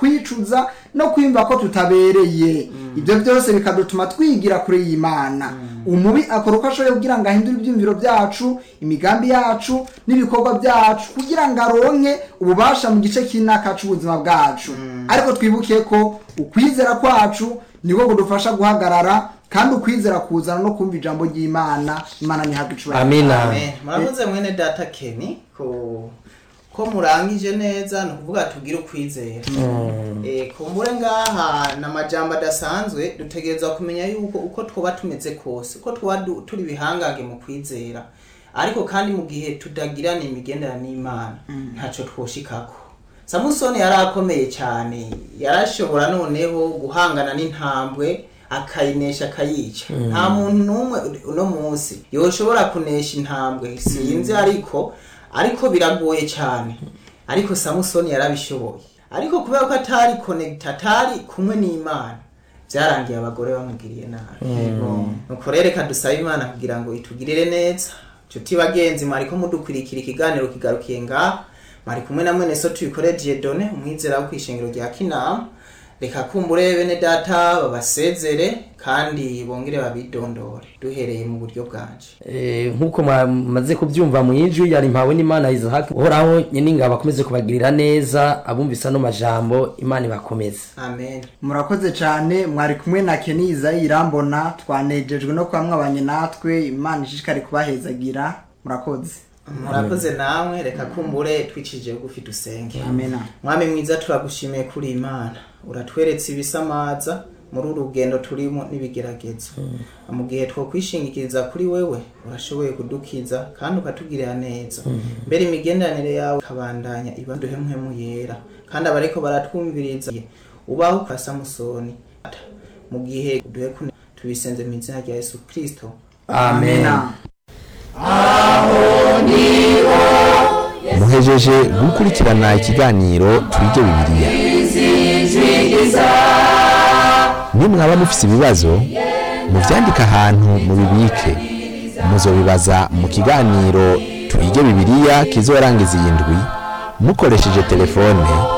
kwicuza no kwiyumva ko tutabereye ibyo byose bikadutuma twigira kure y'imana umubi akora uko ashoboye kugira ngo ahindure ibyumviro byacu imigambi yacu n'ibikorwa byacu kugira ngo aronke ububasha mu gice cy'inaka cy'ubuzima bwacu ariko twibuke ko ukwizera kwacu niko kudufasha guhagarara kandi ukwizera kuzana no kumva ijambo ry'imana imana ntihabwe icubahiro amina Amen. murakoze mwene data keni ko ko murangije neza ni ukuvuga tubwire ukwizera Eh, kumbure ngaha ni amajambo adasanzwe dutegereza kumenya yuko uko twaba tumeze kose uko twaba du- turi ibihangange mu kwizera ariko kandi mu gihe tutagirana imigendera n'imana ntacyo twoshikako samusoni yari akomeye cyane yarashobora noneho guhangana n'intambwe akayinesha akayica nta muntu n'umwe uno munsi yoshobora kunesha intambwe sinzi ariko ariko biragoye cyane ariko samusoni yarabishoboye ariko kubera ko atari konegita atari kumwe n'imana byarangiye abagore bamugiriye nabi nuko rero reka dusabe imana kugira ngo itugirire neza nshuti bagenzi mwariko mudukurikira ikiganiro kigarukiye ngaha mwari kumwe na mwene so tuyikore diedone umwizera wo kwishengero rya kinama reka kumbure bene data babasezere kandi bongere babidondore duhereye mu buryo bwanje Eh, nk'uko mwamaze kubyumva mu ijwi yari mpawe n'imana isahaki uhoraho nyine ingabo akomeze kubagirira neza abumvise ano majambo imana ibakomeze amen murakoze cyane mwari kumwe na keni izayi irambona twanejejwe no kuba mwabanye natwe imana ishishikari kubahezagira murakoze murakoze namwe reka kumbure twicishije bugufi dusenge amena mwami mwiza turagushimiye kuri imana uratweretse ibisamaza muri uru rugendo turimo n'ibigeragezo mu gihe twokwishingikiriza kuri wewe urashoboye kudukiza kandi ukatugirira neza mbere imigenderanire yawe ikabandanya iba duhemhemu yera kandi abariko baratwumviriza ubaho kwa samusoni mu gihe duhe kune tubisenze mu izina rya yesu kristo amen muhejeje gukurikirana ikiganiro twige bibiliya nimwaba mufise ibibazo muvyandike ahantu mubibike muzobibaza mu kiganiro twige bibiliya kizorangiza iyi ndwi mukoresheje telefone